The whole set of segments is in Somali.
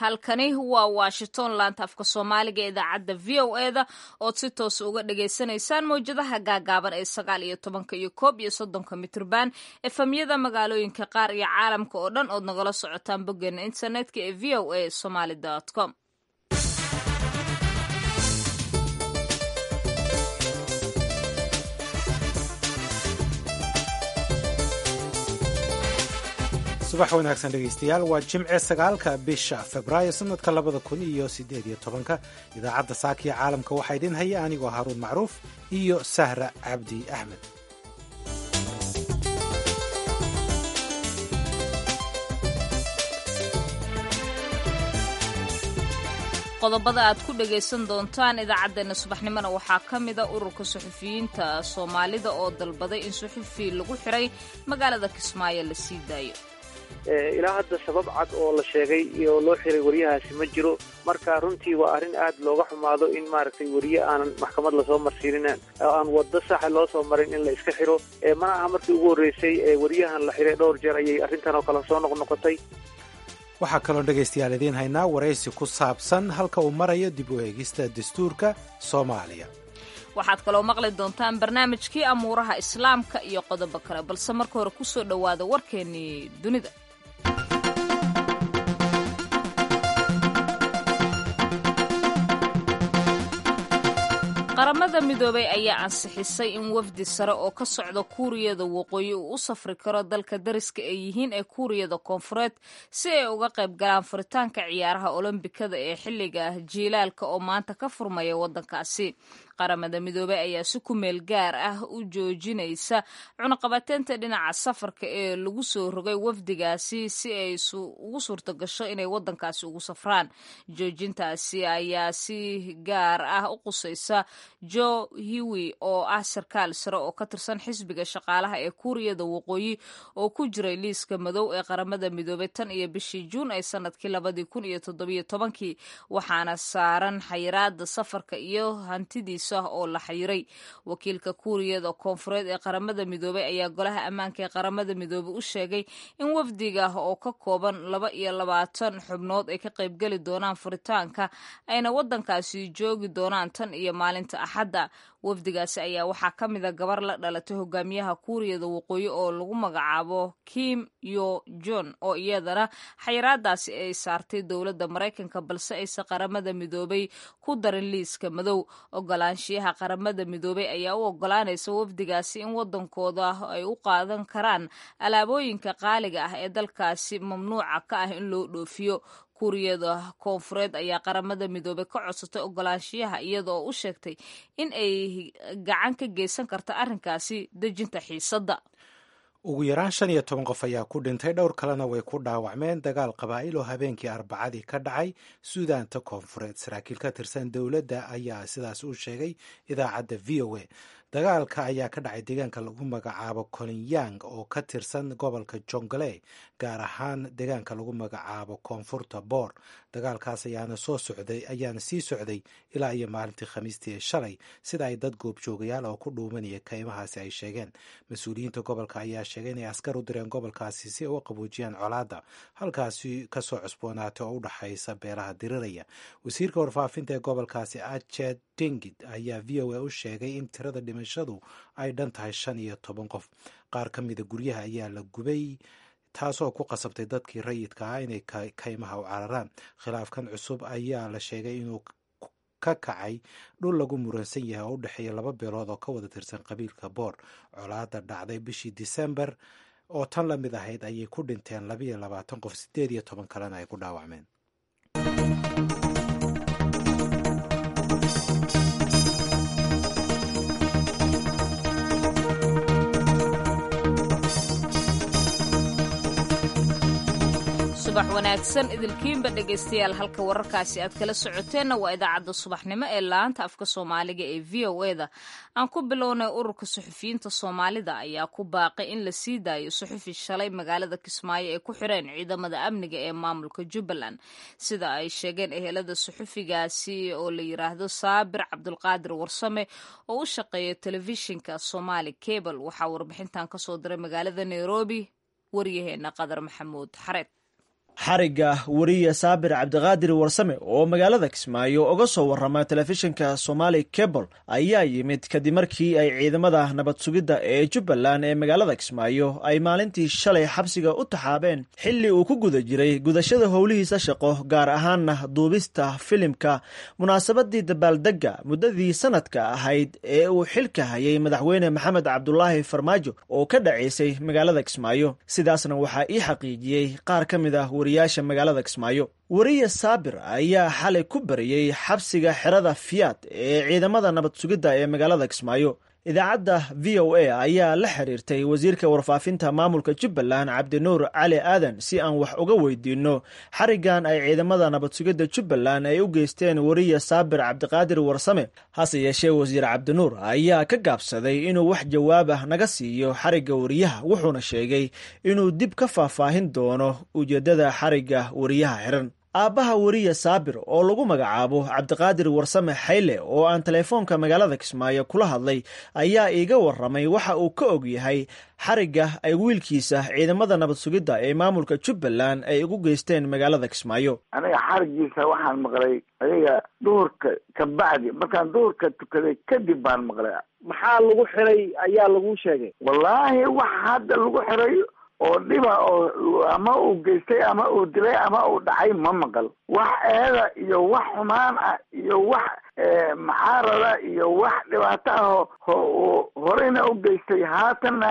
halkani waa washington laanta afka soomaaliga ee idaacadda v o eda ood si toos uga dhagaysanaysaan mawjadaha gaagaaban ee sagaal iyo tobanka iyo koob iyo soddonka mitrban efamyada magaalooyinka qaar iyo caalamka oo dhan ood nagala socotaan boggeena internetka ee v o a somaly com subax wanaagsan dhegaystayaal waa jimce sagaalka bisha februaayo sanadka labada kun iyo sideed iyo tobanka idaacadda saakiya caalamka waxaa idin haya anigoo haruun macruuf iyo sahra cabdi axmed qodobada aad ku dhagaysan doontaan idaacaddeenna subaxnimona waxaa ka mida ururka suxufiyiinta soomaalida oo dalbaday in suxufi lagu xiray magaalada kismaayo la sii daayo ilaa hadda sabab cad oo la sheegay iyo loo xiray wariyahaasi ma jiro marka runtii waa arrin aad looga xumaado in maaragtay weriye aanan maxkamad lasoo marsiinin oo aan waddo saxa loo soo marin in la iska xiro mana aha markii ugu horreysay wariyahan la xiray dhowr jeer ayay arrintan oo kale soo noqnoqotay waxaa kaloo dhegaystayaal idiin haynaa waraysi ku saabsan halka uu marayo dib u eegista dastuurka soomaaliya waxaad kaloo maqli doontaan barnaamijkii amuuraha islaamka iyo qodobo kale balse marka hore ku soo dhowaada warkeennii dunida qaramada midoobay ayaa ansixisay in wafdi sare oo ka socda kuuriyada waqooyi uu u safri karo dalka dariska ay yihiin ee kuuriyada koonfureed si ay uga qayb galaan furitaanka ciyaaraha olombikada ee xilliga jiilaalka oo maanta ka furmaya waddankaasi qaramada midoobey ayaa si ku meel gaar ah u joojinaysa cunaqabateynta dhinaca safarka ee lagu soo rogay wafdigaasi si ay ugu suurto gasho inay waddankaasi ugu safraan joojintaasi ayaa si gaar ah u qusaysa jo hiwi oo ah sarkaal sare oo ka tirsan xisbiga shaqaalaha ee kuuriyada waqooyi oo ku jiray liiska madow ee qaramada midoobey tan iyo bishii juun ee sanadkii labadii kun iyo toddobiyo tobankii waxaana saaran xayiraada safarka iyo hantidiis oo la xayiray wakiilka kuuriyada koonfureed ee qaramada midoobey ayaa golaha ammaanka ee qaramada midoobey u sheegay in wafdiga oo ka kooban laba iyo labaatan xubnood ay ka qaybgeli doonaan furitaanka ayna waddankaasi joogi doonaan tan iyo maalinta axadda wafdigaasi ayaa waxaa ka mida gabar la dhalatay hogaamiyaha kuuriyada waqooyi oo lagu magacaabo kim yo jon oo iyadana xayiraadaasi ay saartay dowladda maraykanka balse ayse qaramada midoobay ku darin liiska madow ogolaanshiyaha qaramada midoobey ayaa u ogolaanaysa wafdigaasi in waddankooda ay u qaadan karaan alaabooyinka qaaliga ah ee dalkaasi mamnuuca ka ah in loo dhoofiyo kuuriyada koonfureed ayaa qaramada midoobey ka codsatay ogolaanshiyaha iyadaoo u sheegtay in ay gacan ka geysan karta arrinkaasi dejinta xiisadda ugu yaraan shan iyo toban qof ayaa ku dhintay dhowr kalena way ku dhaawacmeen dagaal qabaa'il oo habeenkii arbacadii ka dhacay suudaanta koonfureed saraakiil ka tirsan dowladda ayaa sidaas u sheegay idaacadda v o a dagaalka ayaa ka dhacay deegaanka lagu magacaabo kolinyang oo ka tirsan gobolka jongale gaar ahaan deegaanka lagu magacaabo koonfurta boor dagaalkaas ayaana soo socday ayaana sii socday ilaa iyo maalintii khamiistii ee shalay sida ay dad goobjoogayaal oo ku dhuumanaya kaymahaasi ay sheegeen mas-uuliyiinta gobolka ayaa sheegay inay askar u direen gobolkaasi si ay u qaboojiyaan colaadda halkaasi kasoo cusboonaatay oo u dhaxaysa beelaha diriraya wasiirka warfaafinta ee gobolkaasi ached dingid ayaa v o a u sheegay in tirada dhimashadu ay dhan tahay shan iyo toban qof qaar ka mida guryaha ayaa la gubay taasoo ku qasabtay dadkii rayidka ah inay kaymaha u cararaan khilaafkan cusub ayaa la sheegay inuu ka kacay dhul lagu muransan yahay oo u dhexeeya laba beelood oo ka wada tirsan qabiilka boor colaada dhacday bishii disembar oo tan la mid ahayd ayay ku dhinteen labayo labaatan qof sideed iyo toban kalena ay ku dhaawacmeen subax wanaagsan idilkiinba dhegaystayaal halka wararkaasi aad kala socoteenna waa idaacadda subaxnimo ee laanta afka soomaaliga ee v o eda aan ku bilownay ururka suxufiyiinta soomaalida ayaa ku baaqay in la sii daayo suxufi shalay magaalada kismaayo ay ku xireen ciidamada amniga ee maamulka jubbaland sida ay sheegeen ehelada suxufigaasi oo la yiraahdo saabir cabdulqaadir warsame oo u shaqeeya telefishinka somaali cable waxaa warbixintan kasoo diray magaalada nairobi waryaheena qadar maxamuud xareed xarigga weriye saabir cabdiqaadir warsame oo magaalada kismaayo uga soo warrama telefishinka somali cable ayaa yimid kadib markii ay ciidamada nabad sugidda ee jubbaland ee magaalada kismaayo ay maalintii shalay xabsiga u taxaabeen xilli uu ku guda jiray gudashada howlihiisa shaqo gaar ahaanna duubista filimka munaasabadii dabaaldegga muddadii sanadka ahayd ee uu xilka hayay madaxweyne maxamed cabdulaahi farmaajo oo ka dhacaysay magaalada kismaayo sidaasna waxaa ii xaqiijiyey qaar ka mid ah wariyaasha magaalada kismaayo weriye saabir ayaa xalay ku bariyey xabsiga xerada fiyaad ee ciidamada nabad sugidda ee magaalada kismaayo idaacadda v o a ayaa la xiriirtay wasiirka warfaafinta maamulka jubbaland cabdinuur cali aadan si aan wax uga weydiinno xarigan ay ciidamada nabad sugidda jubbaland ay u geysteen weriye saabir cabdiqaadir warsame hase yeeshee wasiir cabdinuur ayaa ka gaabsaday inuu wax jawaab ah naga siiyo xarigga weriyaha wuxuuna sheegay inuu dib ka faahfaahin doono ujeeddada xarigga weriyaha xiran aabbaha weriye saabir oo lagu magacaabo cabdiqaadir warsame xayle oo aan teleefoonka magaalada kismaayo kula hadlay ayaa iiga warramay waxa uu ka og yahay xarigga ay wiilkiisa ciidamada nabad sugidda ee maamulka jubbaland ay ugu geysteen magaalada kismaayo aniga xarigiisa waxaan maqlay adiga duhurka ka bacdi markaan duhurka tukaday kadib baan maqlay maxaa lagu xiray ayaa lagu sheegay wallaahi wax hadda lagu xiray oo dhiba oo ama uu geystay ama uu dilay ama uu dhacay ma maqal wax eeda iyo wax xumaan ah iyo wax macaarada iyo wax dhibaato ah oo horeyna u geystay haatanna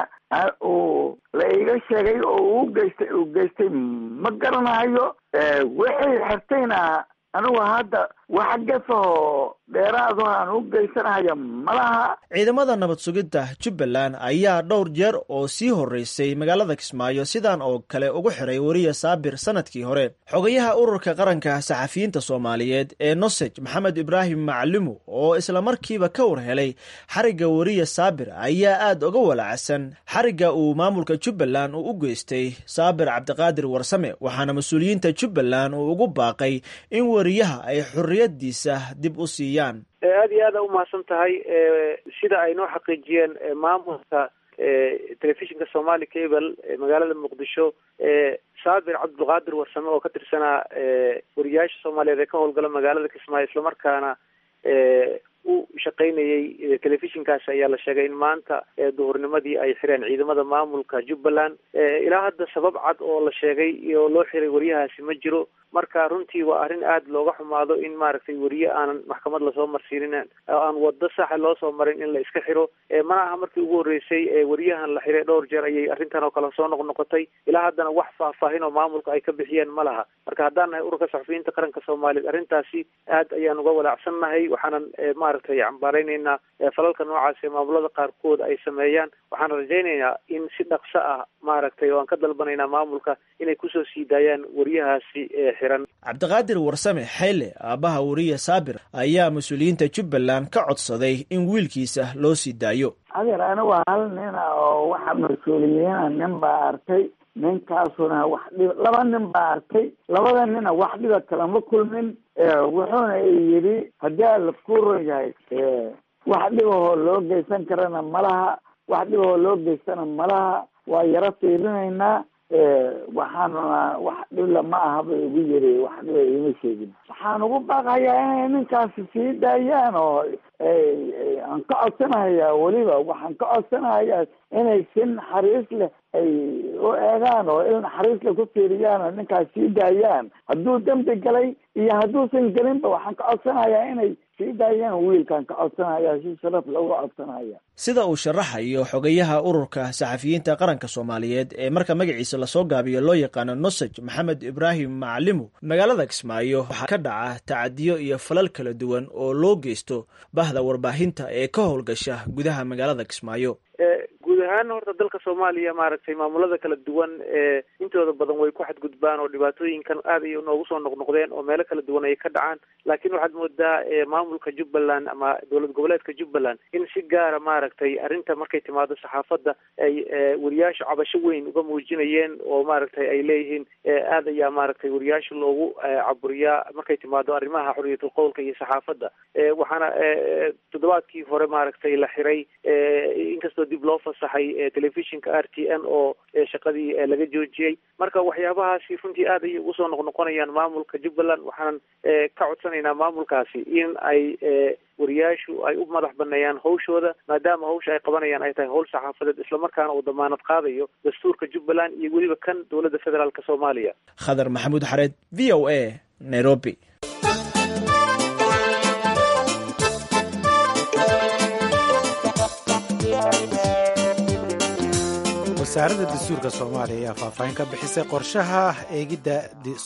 uu la iga sheegay oo uu geystay uu geystay ma garanayo wixii xirtayna anigu hadda wax gafahoo dheeraado aan u geysanahaya malaha ciidamada nabad sugidda jubbaland ayaa dhowr jeer oo sii horreysay magaalada kismaayo sidan oo kale ugu xiray weriye saabir sanadkii hore xogayaha ururka qaranka saxafiyiinta soomaaliyeed ee nosej maxamed ibraahim maclumu oo islamarkiiba ka war helay xarigga weriye saabir ayaa aad uga walacsan xarigga uu maamulka jubbaland uu u geystay saabir cabdiqaadir warsame waxaana mas-uuliyiinta jubbaland uu ugu baaqay in weriyaha ay xorriyadiisa dib u siiyaan aada iyo aada umahadsan tahay sida ay noo xaqiijiyeen maamulka telefishinka somali cable magaalada muqdisho saabir cabdulqaadir warsame oo ka tirsanaa wariyaasha soomaaliyeed ee ka howlgala magaalada kismaayo islamarkaana u shaqaynayay telefishinkaasi ayaa la sheegay in maanta duhurnimadii ay xireen ciidamada maamulka jubbaland ilaa hadda sabab cad oo la sheegay oo loo xiray wariyahaasi ma jiro marka runtii waa arrin aada looga xumaado in maaragtay weriye aanan maxkamad lasoo marsiinin oo aan wado saxa loo soo marin in la iska xiro mana aha markii ugu horreysay weriyahan la xiray dhowr jeer ayay arrintan oo kale soo noqnoqotay ilaa haddana wax faahfaahin oo maamulka ay ka bixiyeen ma laha marka haddaan nahay ururka saxufiyiinta qaranka soomaaliyeed arrintaasi aad ayaan uga walaacsannahay waxaanan maaragtay cambaaraynaynaa falalka noocaas ee maamulada qaarkood ay sameeyaan waxaan rajaynaynaa in si dhaqso ah maaragtay oo aan ka dalbanaynaa maamulka inay kusoo sii daayaan weriyahaasi xiran cabdiqaadir warsame xayle aabbaha weriye saabir ayaa mas-uuliyiinta jubbaland ka codsaday in wiilkiisa loo sii daayo adeer anigu hal nin ah oo waxa mas-uuliyiina nin baa arkay ninkaasuna wax dhib laba nin baa arkay labada nina wax dhiba kalama kulmin wuxuuna yidhi haddii alla ku ron yahay wax dhibahoo loo geysan karana malaha wax dhibahoo loo geystana malaha waa yaro fiirinaynaa waxaanuna wax dhibla ma aha bay ugu yiri wax dhiba iima sheegin waxaan ugu baaqayaa inay ninkaasi sii daayaan oo aan ka codsanahayaa weliba waxaan ka codsanahayaa inay si naxariis leh ay u eegaan oo il naxariis leh ku fiiriyaan oo ninkaas sii daayaan hadduu dembi galay iyo hadduusan gelinba waxaan ka codsanayaa inay sii daayaan wiilkaan ka codsanaya si sharaf looga codsanaya sida uu sharaxayo xogayaha ururka saxafiyiinta qaranka soomaaliyeed ee marka magaciisa lasoo gaabiyo loo yaqaano nosej maxamed ibraahim macalimu magaalada kismaayo waxaa ka dhaca tacadiyo iyo falal kala duwan oo loo geysto bahda warbaahinta ee ka howlgasha gudaha magaalada kismaayo guud ahaan horta dalka soomaaliya maaragtay maamulada kala duwan ee intooda badan way ku xadgudbaan oo dhibaatooyinkan aad ay noogu soo noqnoqdeen oo meelo kala duwan ay ka dhacaan laakiin waxaad moodaa maamulka jubbaland ama dowlad goboleedka jubbaland in si gaara maaragtay arrinta markay timaado saxaafadda ay wariyaasha cabasho weyn uga muujinayeen oo maaragtay ay leeyihiin aad ayaa maaragtay wariyaasha loogu caburiyaa markay timaado arrimaha xorriyatul qowlka iyo saxaafadda waxaana toddobaadkii hore maaragtay la xiray inkastoo dib loo fasaxay baxay telefishinka r t n oo shaqadii laga joojiyey marka waxyaabahaasi runtii aad ayay ugu soo noqnoqonayaan maamulka jubbaland waxaanan ka codsanaynaa maamulkaasi in ay wariyaashu ay u madax baneeyaan hawshooda maadaama hawsha ay qabanayaan ay tahay hawl saxaafadeed islamarkaana uu damaanad qaadayo dastuurka jubbaland iyo weliba kan dowladda federaalk soomaaliya khadar maxamuud xareed v o a nairobi wasaaradda dastuurka soomaaliya ayaa faahfaahin ka bixisay qorshaha eegidda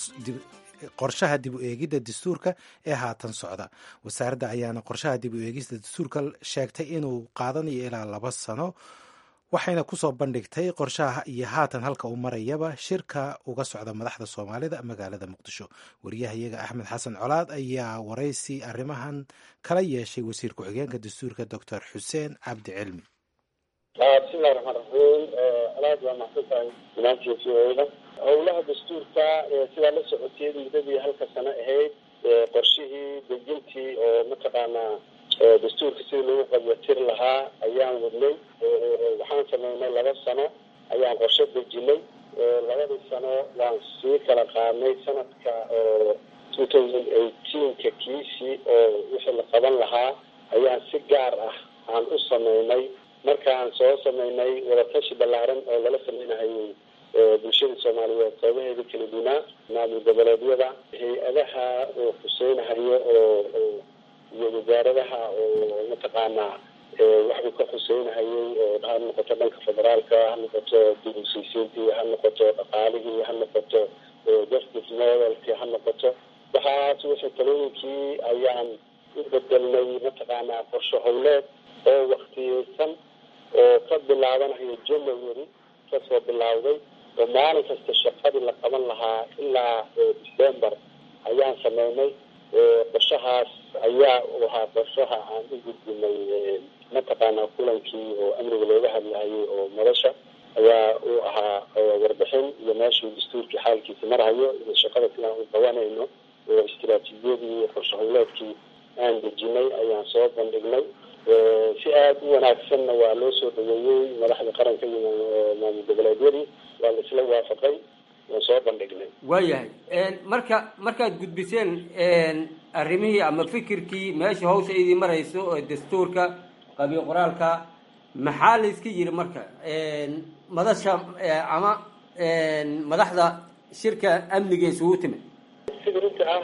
qorshaha dib u eegidda dastuurka ee haatan socda wasaaradda ayaana qorshaha dib u eegista dastuurka sheegtay inuu qaadanayo ilaa laba sano waxayna kusoo bandhigtay qorshaha iyo haatan halka uu marayaba shirka uga socda madaxda soomaalida magaalada muqdisho wariyahayaga axmed xasan colaad ayaa waraysi arrimahan kala yeeshay wasiir ku-xigeenka dastuurka doctor xuseen cabdi cilmi bismillahi raxmaan raxiim alaad waa maxsan tahay dhammaantiin v o da howlaha dastuurka sidaa la socotay muddadii halka sano ahayd qorshihii dejintii oo mataqaanaa dastuurka sidii lagu qabyatiri lahaa ayaan wadnay waxaan sameynay laba sano ayaan qorshe dejinay labadii sano waan sii kala qaadnay sanadka two thousand eighteenka kiisii oo wixii la qaban lahaa ayaan si gaar ah aan u sameynay markaan soo sameynay wadatashi ballaaran oo lala sameynahayay bulshada soomaaliyeed qeybaheeda kala dunaa maamul goboleedyada hay-adaha oo xuseynahayo oo iyo wasaaradaha oo mataqaanaa waxbuu ka xuseynahayay oo ha noqoto dhanka federaalka ha noqoto dibusaysiintii ha noqoto dhaqaalihii ha noqoto justice modelkii ha noqoto waxaas wixii talooyinkii ayaan u bedelnay mataqaanaa qorshe howleed oo waktiyeysan oo ka bilaabanayo january kasoo bilowday oo maalin kasta shaqadii la qaban lahaa ilaa december ayaan sameynay qorshahaas ayaa u ahaa qorshaha aan u gudbinay mataqaanaa kulankii oo amniga looga hadlahayay oo madasha ayaa uu ahaa warbixin iyo meeshii dastuurkii xaalkiisa marhayo iyo shaqada sidaan u qabanayno oo istiraatiijiyadii iyo qorshe howleedkii aan dejinay ayaan soo bandhignay si aada u wanaagsanna waa loo soo dhaweeyey madaxda qaranka iyo maamul goboleedyadii waa la isla waafaqay waan soo bandhignay waayahay marka markaad gudbiseen arrimihii ama fikirkii meesha hawsha idii marayso oo dastuurka qabiil qoraalka maxaa la iska yiri marka madasha ama madaxda shirka amniga isugu timid sida runta ah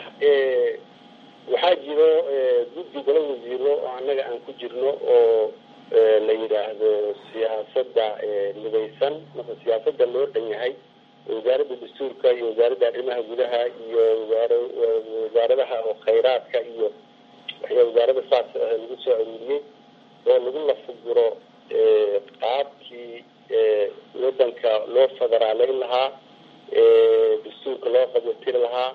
waxaa jiro guddi golo wasiiro oo annaga aan ku jirno oo la yidhaahdo siyaasadda midaysan marka siyaasadda loo dhan yahay wasaaradda dastuurka iyo wasaaradda arrimaha gudaha iyo wasaaradaha oo khayraadka iyo waxyaa wasaarada saas lagu soo aruuriyey oo lagu lafuguro qaabkii wadanka loo federaaleyn lahaa dastuurka loo qabyatiri lahaa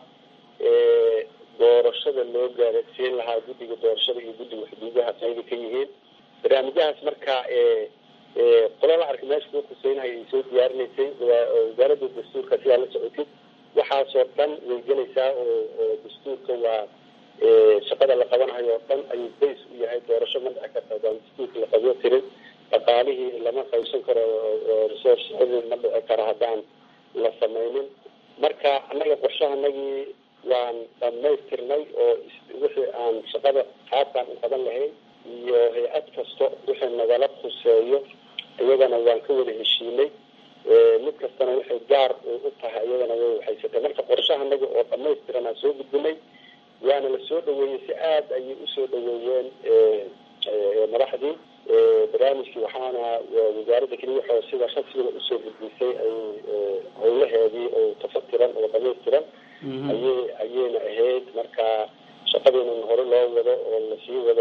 doorashada loo gaarasiin lahaa guddiga doorashada iyo guddiga xuduudaha qayba ka yihiin barnaamijyahaas marka qola la arkay meesha kuu khuseynahay ay soo diyaarinaysay wasaaradda dastuurka sidaa la socotid waxaasoo dhan way gelaysaa oo dastuurka waa shaqada la qabanayo oo dhan ayuu bays u yahay doorasho ma dhici karta adaan dastuurka la qabyo tirin dhaqaalihii lama qaybsan karo resourcedii ma dhici karo haddaan la sameynin marka annaga qorshahanagii waan dhamaystirnay oo wixii aan shaqada qaabkaan u qaban lahayn iyo hay-ad kasto wixii nagala khuseeyo iyagana waan ka wada heshiinay mid kastana waxay gaar u tahay iyagana way waxaysatay marka qorshahanaga oo dhamaystiran aan soo gudbinay waana la soo dhaweeyey si aada ayay usoo dhaweeyeen madaxdii barnaamijkii waxaana wasaaradda keliya waxoo sida rasmiga usoo gudbisay ay howlaheedii oo tafatiran oo dhamaystiran ayay ayayna ahayd marka shaqadiinan hore loo wado oo lasii wado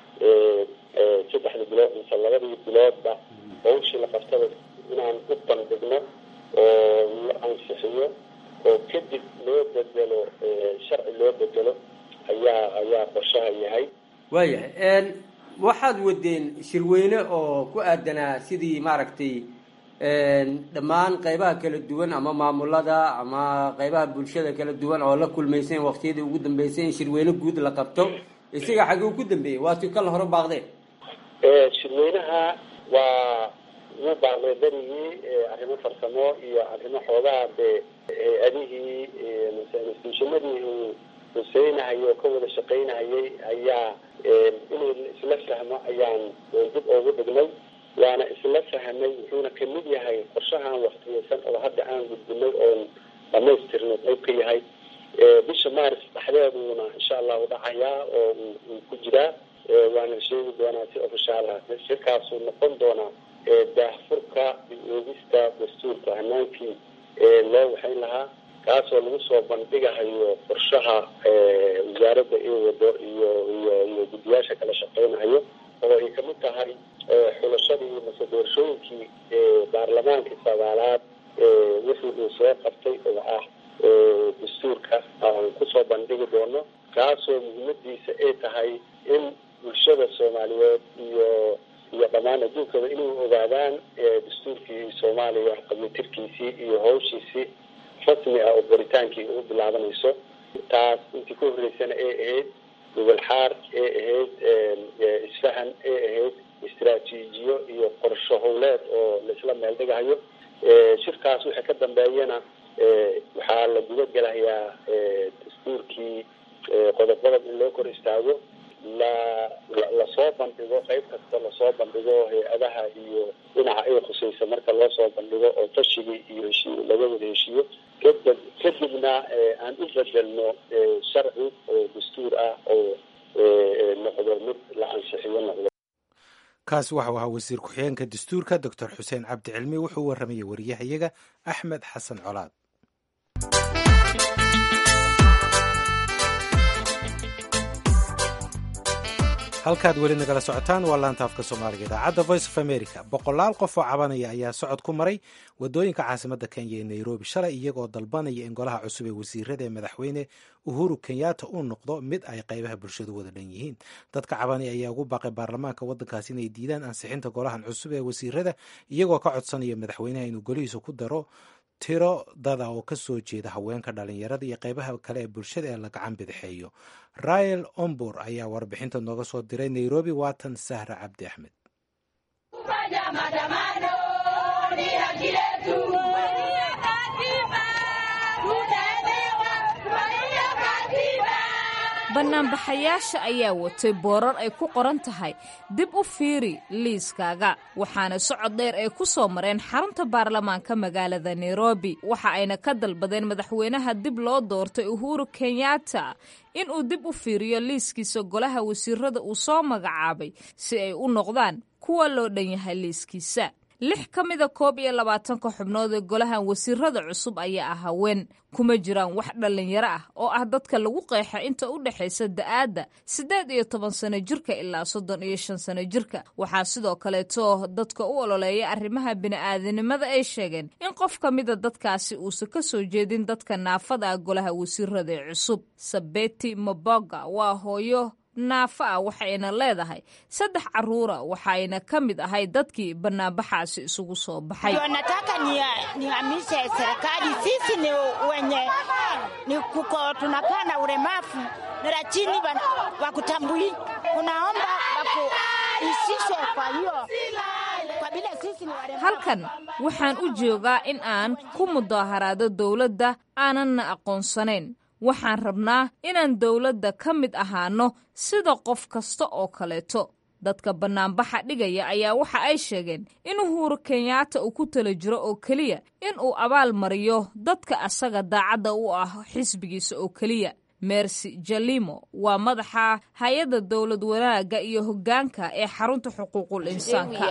saddexda bilood mise labadii biloodba hawshii la qabtada inaan u bandhigno oo la ansixiyo oo kadib loo bedelo sharci loo bedelo ayaa ayaa qorshaha yahay waayahay waxaad wadeen shirweyne oo ku aadanaa sidii maaragtay dhammaan qaybaha kala duwan ama maamulada ama qaybaha bulshada kala duwan oo la kulmayseen waqtiyadii ugu dambeysay in shirweyne guud la qabto isaga xagee ugu dambeeyey waati kala hore baaqdeen shirweynaha waa ugu baaqday berigii arrimo farsamo iyo arrimo xoogaha dee adihii institutionadii uu huseynahayo oo ka wada shaqaynahayay ayaa inay isla fahmo ayaan dib ugu dhignay waana isla fahmay wuxuuna kamid yahay qorshahan waktiyeysan oo hadda aan gudbinay oon dhamaystirnay qayb ka yahay bisha maaris dhexdeeduuna insha allahu dhacayaa oo uu ku jiraa waana sheegi doonaa si ofishaal ah shirkaasuu noqon doonaa daahfurka eegista dastuurka hanaankii loo waxayn lahaa kaasoo lagu soo bandhigahayo qorshaha wasaaradda iyo wado iyo iyo iyo guddiyaasha kala shaqeynayo oo ay kamid tahay xulashadii mase doorashooyinkii baarlamaankii sagaalaad wixii uu soo qabtay oo ah dastuurka aan kusoo bandhigi doono kaasoo muhiimadiisa ay tahay in bulshada soomaaliyeed iyo iyo dhammaan adduunkaba inay ogaadaan dastuurkii soomaaliya qabitirkiisii iyo hawshiisii rasmi ah oo qoritaankii u bilaabanayso taas intii ka horreysana ay ahayd gobol xaar ay ahayd isfahan ay ahayd istraatiijiyo iyo qorsho howleed oo laisla meel dhigahayo shirkaas wixii ka dambeeyana waxaa la guda gelayaa dastuurkii qodob qodob in loo kor istaago la lasoo bandhigo qayb kasta lasoo bandhigo hay-adaha iyo dhinaca ay khusaysa marka loo soo bandhigo oo tashigii iyo heshiiy laga wada heshiiyo kadib kadibna aan u bedelno sharci oo dastuur ah oo noqdo mid la ansixiyo noqdo kaasi waxau ahaa wasiir ku-xigeenka dastuurka doctor xuseen cabdi cilmi wuxuu warramayay wariyahayaga axmed xasan colaad halkaad weli nagala socotaan waa laanta afka soomaaliga idaacadda voice of america boqolaal qof oo cabanaya ayaa socod ku maray wadooyinka caasimadda kenya ee nairobi shalay iyagoo dalbanaya in golaha cusub ee wasiirada ee madaxweyne uhuru kenyatta uu noqdo mid ay qaybaha bulshadu wada dhan yihiin dadka cabanaya ayaa ugu baaqay baarlamaanka waddankaasi inay diidaan ansixinta golahan cusub ee wasiirada iyagoo ka codsanaya madaxweynaha inuu golihiisa ku daro tiro dada oo ka soo jeeda haweenka dhalinyarada iyo qaybaha kale ee bulshada ee la gacan bidixeeyo rael ombur ayaa warbixinta nooga soo diray nairobi waatan sahra cabdi axmed banaanbaxayaasha ayaa watay boorar ay ku qoran tahay dib u fiiri liiskaaga waxaana socod dheer ay ku soo mareen xarunta baarlamaanka magaalada nairobi waxa ayna ka dalbadeen madaxweynaha dib loo doortay uhuru kenyatta inuu dib u fiiriyo liiskiisa golaha wasiirada uu soo magacaabay si ay u noqdaan kuwa loo dhan yahay liiskiisa lix ka mida koob iyo labaatanka xubnood ee golahan wasiirada cusub ayaa ah haween kuma jiraan wax dhallinyaro ah oo ah dadka lagu qeexa inta u dhexaysa da'aadda siddeed iyo toban sano jirka ilaa soddon iyo shan sano jirka waxaa sidoo kaleeto dadka u ololeeya arrimaha bini'aadanimada ay sheegeen in qof ka mida dadkaasi uusan ka soo jeedin dadka naafada ah golaha wasiirada ee cusub sabeti maboga waa hooyo naafa ah waxayna leedahay saddex caruura waxayna ka mid ahay dadkii banaanbaxaasi isugu soo baxay nataka nihamishe serikali sisi ni wenye ni kuko tunakaa na ulemavu na lakini wakutambui unaomba wakuisishwe kwa hiyo kwa vile sisi ni walemavu halkan waxaan u joogaa in aan ku mudaaharaado dowladda aananna aqoonsanayn waxaan rabnaa inaan dowladda ka mid ahaano sida qof kasta oo kaleeto dadka bannaanbaxa dhigaya ayaa waxa ay sheegeen in uhuru kenyaata uu ku tala jiro oo keliya in uu abaal mariyo dadka asaga daacadda u ah xisbigiisa oo keliya mercy jalimo waa madaxa hay-adda dowlad wanaagga iyo hoggaanka ee xarunta xuquuqul insaanka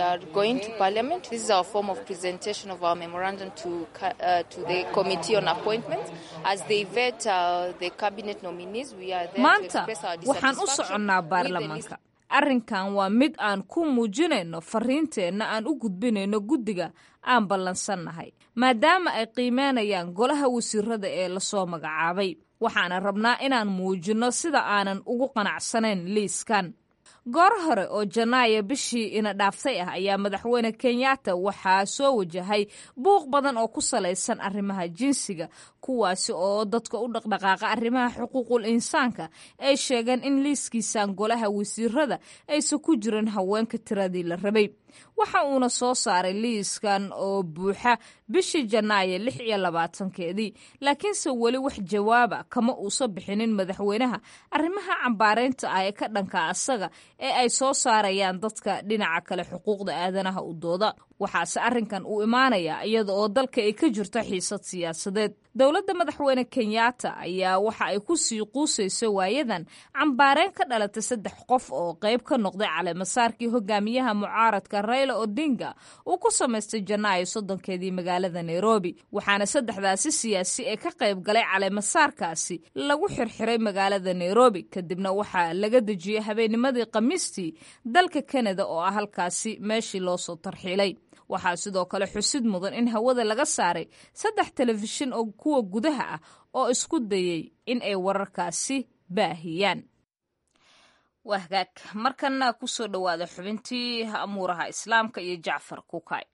maanta waxaan u soconnaa baarlamaanka arrinkan waa mid aan ku muujinayno fariinteenna aan u gudbinayno guddiga aan ballansannahay maadaama ay qiimeynayaan golaha wasiirada ee lasoo magacaabay waxaana rabnaa inaan muujinno sida aanan ugu qanacsanayn liiskan goor hore oo janaayo bishii ina dhaaftay ah ayaa madaxweyne kenyatta waxaa soo wajahay buuq badan oo ku salaysan arrimaha jinsiga kuwaasi oo dadka u dhaqdhaqaaqa arrimaha xuquuqul insaanka ay sheegeen in liiskiisan golaha wasiirada aysan ku jirin haweenka tiradii la rabay waxa uuna soo saaray liiskan oo buuxa bishii janaayo lix iyo labaatankeedii laakiinse weli wax jawaaba kama uusa bixinin madaxweynaha arrimaha cambaareynta ah ee ka dhanka asaga ee ay soo saarayaan dadka dhinaca kale xuquuqda aadanaha u dooda waxaase arrinkan uu imaanayaa iyada oo dalka ay ka jirto xiisad siyaasadeed dowladda madaxweyne kenyatta ayaa waxa ay ku sii quusayso waayadan cambaareen ka dhalatay saddex qof oo qayb ka noqday caleemasaarkii hogaamiyaha mucaaradka rayla odinga uu ku samaystay janaayo soddonkeedii magaalada nairobi waxaana saddexdaasi siyaasi ee ka qayb galay caleemasaarkaasi lagu xirxiray magaalada nairobi kadibna waxaa laga dejiyey habeennimadii khamiistii dalka kanada oo ah halkaasi meeshii loo soo tarxiilay waxaa sidoo kale xusid mudan in hawada laga saaray saddex telefishin oo kuwa gudaha ah oo isku dayey in ay wararkaasi baahiyaan waa hagaag markana kusoo dhowaada xubintii amuuraha islaamka iyo jacfar kukay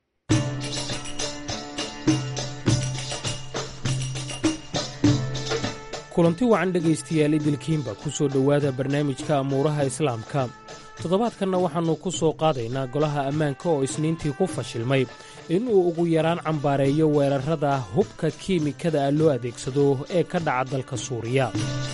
kulanti wacan dhegaystayaal idilkiinba ku soo dhowaada barnaamijka amuuraha islaamka toddobaadkanna waxaannu ku soo qaadaynaa golaha ammaanka oo isniintii ku fashilmay inuu ugu yaraan cambaareeyo weerarrada hubka kiimikada ah loo adeegsado ee ka dhaca dalka suuriya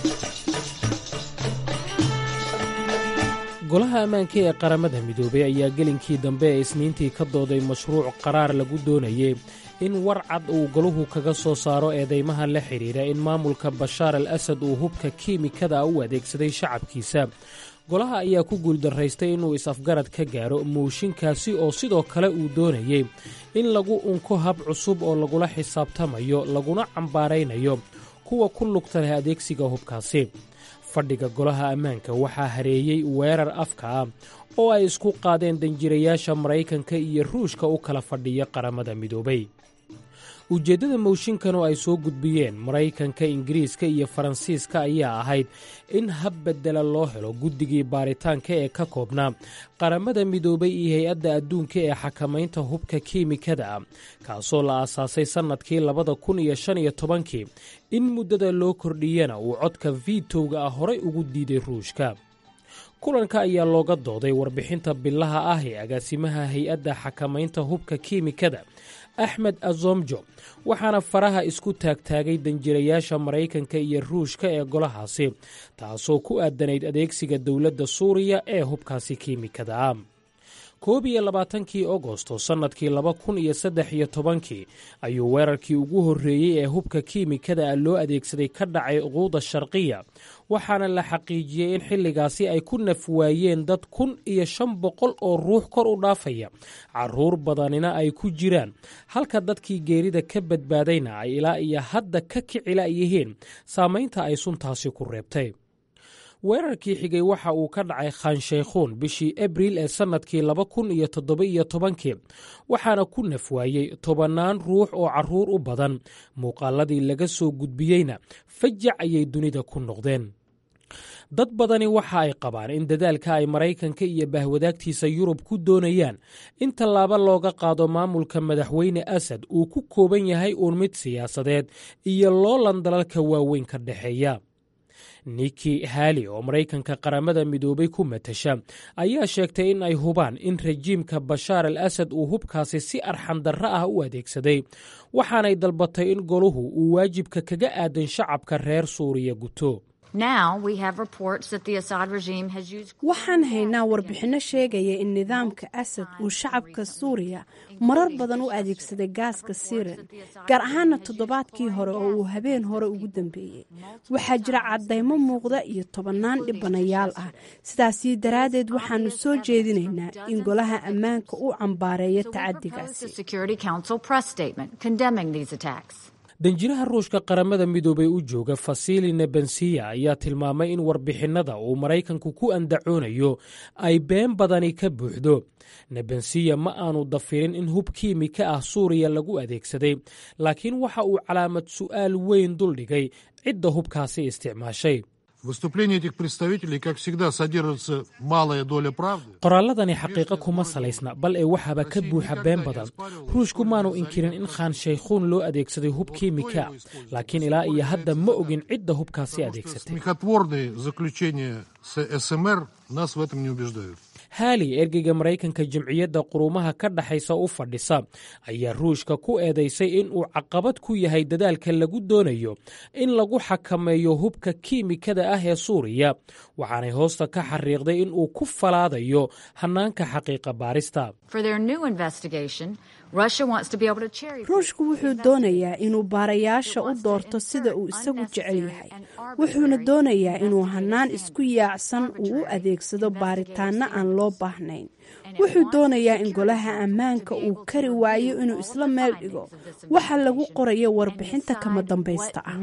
golaha ammaanka ee qaramada midoobay ayaa gelinkii dambe ee isniintii ka dooday mashruuc qaraar lagu doonayey in war cad uu golahu kaga soo saaro eedaymaha la xidhiidha in maamulka bashaar al asad uu hubka kiimikada u adeegsaday shacabkiisa golaha ayaa ku guuldaraystay inuu is-afgarad ka gaaro mooshinkaasi oo sidoo kale uu doonayey in lagu unko hab cusub oo lagula xisaabtamayo laguna cambaaraynayo kuwa ku lugta leh adeegsiga hubkaasi fadhiga golaha ammaanka waxaa hareeyey weerar afka ah oo ay isku qaadeen danjirayaasha maraykanka iyo ruushka u kala fadhiya qaramada midoobay ujeeddada mooshinkan oo ay soo gudbiyeen maraykanka ingiriiska iyo faransiiska ayaa ahayd in hab beddela loo helo guddigii baaritaanka ee ka koobnaa qaramada midoobay iyo hay-adda adduunka ee xakamaynta hubka kiimikada ah kaasoo la aasaasay sannadkii labada kun iyo shan iyo tobankii in muddada loo kordhiyana uu codka vitowga ah horay ugu diiday ruushka kulanka ayaa looga dooday warbixinta bilaha ah ee agaasimaha hay-adda xakamaynta hubka kiimikada axmed azomjo waxaana faraha isku taagtaagay danjirayaasha maraykanka iyo ruushka ee golahaasi taasoo ku aadanayd adeegsiga dowladda suuriya ee hubkaasi kiimikada ah koob iyo labaatankii agosto sannadkii laba kun iyo saddex iyo tobankii ayuu weerarkii ugu horreeyey ee hubka kiimikada ah loo adeegsaday ka dhacay quuda sharqiya waxaana la xaqiijiyey in xilligaasi ay ku naf waayeen dad kun iyo shan boqol oo ruux kor u dhaafaya carruur badanina ay ku jiraan halka dadkii geerida ka badbaadayna ay ilaa iyo hadda ka kicila yihiin saamaynta ay suntaasi ku reebtay weerarkii xigay waxa uu ka dhacay khanshaykhuun bishii abriil ee sannadkii laba kun iyo toddoba-iyo tobankii waxaana ku naf waayey tobannaan ruux oo carruur u badan muuqaaladii laga soo gudbiyeyna fajac ayay dunida ku noqdeen dad badani waxa ay qabaan in dadaalka ay maraykanka iyo bahwadaagtiisa yurub ku doonayaan in tallaabo looga qaado maamulka madaxweyne asad uu ku kooban yahay uun mid siyaasadeed iyo loolan dalalka waaweyn ka dhexeeya niki hali oo maraykanka qaramada midoobay ku matasha ayaa sheegtay in ay hubaan in rajiimka bashaar al asad uu hubkaasi si arxandarro ah u adeegsaday waxaanay dalbatay in goluhu uu waajibka kaga aadan shacabka reer suuriya guto waxaan haynaa warbixinno sheegaya in nidaamka asad uu shacabka suuriya marar badan u adeegsaday gaaska siren gaar ahaana toddobaadkii hore oo uu habeen hore ugu dambeeyey waxaa jira caddaymo muuqda iyo tobannaan dhibanayaal ah sidaasi daraaddeed waxaanu soo jeedinaynaa in golaha ammaanka uu cambaareeyo tacadigaasi danjiraha ruushka qaramada midoobay u jooga fasili nebensiya ayaa tilmaamay in warbixinnada uu maraykanku ku andacoonayo ay been badani ka buuxdo nebensiya ma aanu dafirin in hub kiimika ah suuriya lagu adeegsaday laakiin waxa uu calaamad su'aal weyn duldhigay cidda hubkaasi isticmaashay qoraalladani xaqiiqo kuma salaysna bal ee waxaaba ka buuxa been badan ruushku maanu inkirin in khanshaykhuun loo adeegsaday hub kiimika laakiin ilaa iyo hadda ma ogin cidda hubkaasi adeegsatay haali ergeyga maraykanka jamciyadda quruumaha ka dhexaysa u fadhisa ayaa ruushka ku eedaysay in uu caqabad ku yahay dadaalka lagu doonayo in lagu xakameeyo hubka kiimikada ah ee suuriya waxaanay hoosta ka xariiqday in uu ku falaadayo hannaanka xaqiiqa baarista ruushku wuxuu doonayaa inuu baarayaasha u doorto sida uu isagu jecel yahay wuxuuna doonayaa inuu hannaan isku yaacsan uu u adeegsado baaritaanno aan loo baahnayn wuxuu doonayaa in golaha ammaanka uu kari waayo inuu isla meel dhigo waxa lagu qorayo warbixinta kama dambaysta ah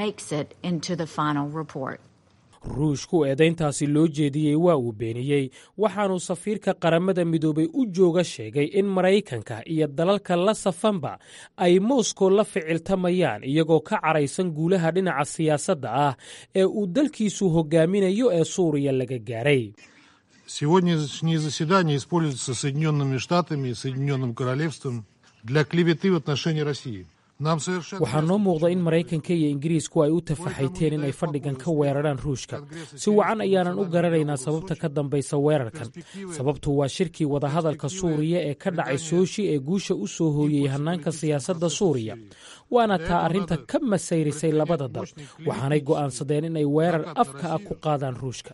ruushku eedayntaasi loo jeediyey waa uu beeniyey waxaanuu safiirka qaramada midoobay u jooga sheegay in maraykanka iyo dalalka la safanba ay moskow la ficiltamayaan iyagoo ka caraysan guulaha dhinaca siyaasadda ah ee uu dalkiisu hogaaminayo ee suuriya laga gaaray Сегодняшнее заседание используется Соединенными Штатами и Соединенным Королевством для клеветы в отношении России. waxaa noo muuqda in maraykanka iyo ingiriisku ay u tafaxayteen in ay fadhigan ka weeraraan ruushka si wacan ayaanan u garanaynaa sababta ka dambaysa weerarkan sababtu waa shirkii wadahadalka suuriya ee ka dhacay sooshi ee guusha u soo hooyey hannaanka siyaasadda suuriya waana taa arrinta ka masayrisay labada dal waxaanay go'aansadeen inay weerar afka ah ku qaadaan ruushka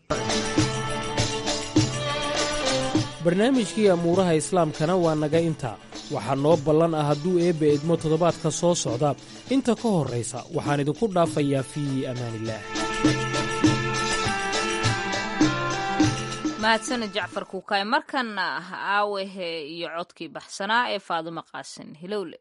barnaamijkii amuuraha islaamkana waa naga intaa waxaa noo ballan ah hadduu eebbe edmo toddobaadka soo socda inta ka horraysa waxaan idinku dhaafayaa fii amaanillaah mahadsana jacfar kuukaay markanna aawehe iyo codkii baxsanaa ee faadumo qaasin hilowle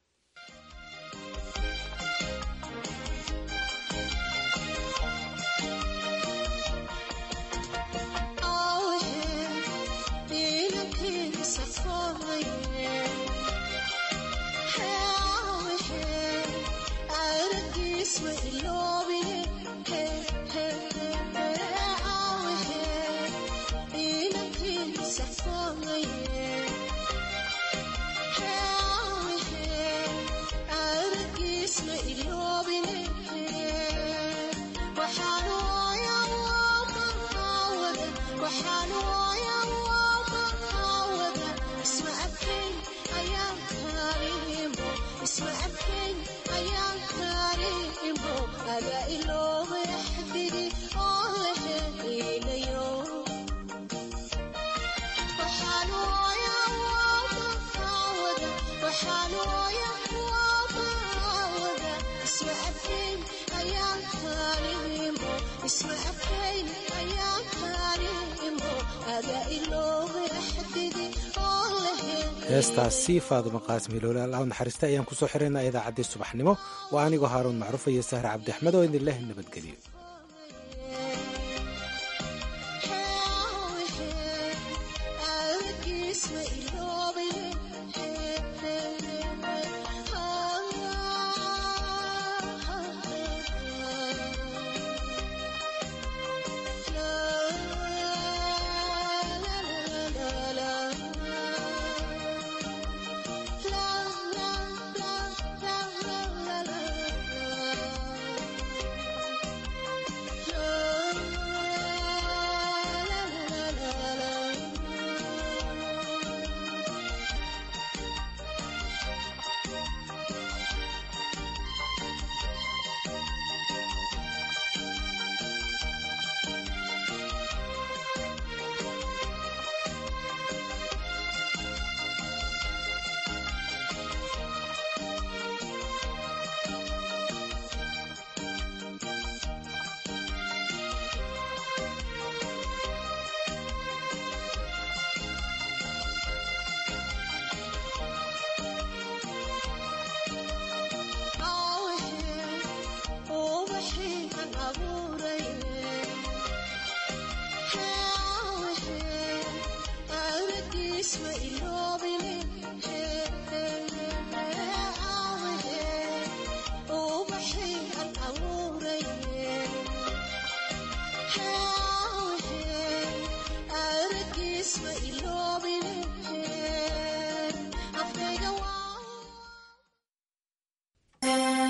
heestaasi faaduma qaasim hiloole allah naxariista ayaan kusoo xiraynaa idaacaddii subaxnimo waa anigoo haaruun macruufa iyo sahre cabdi axmed oo idin leh nabadgelyo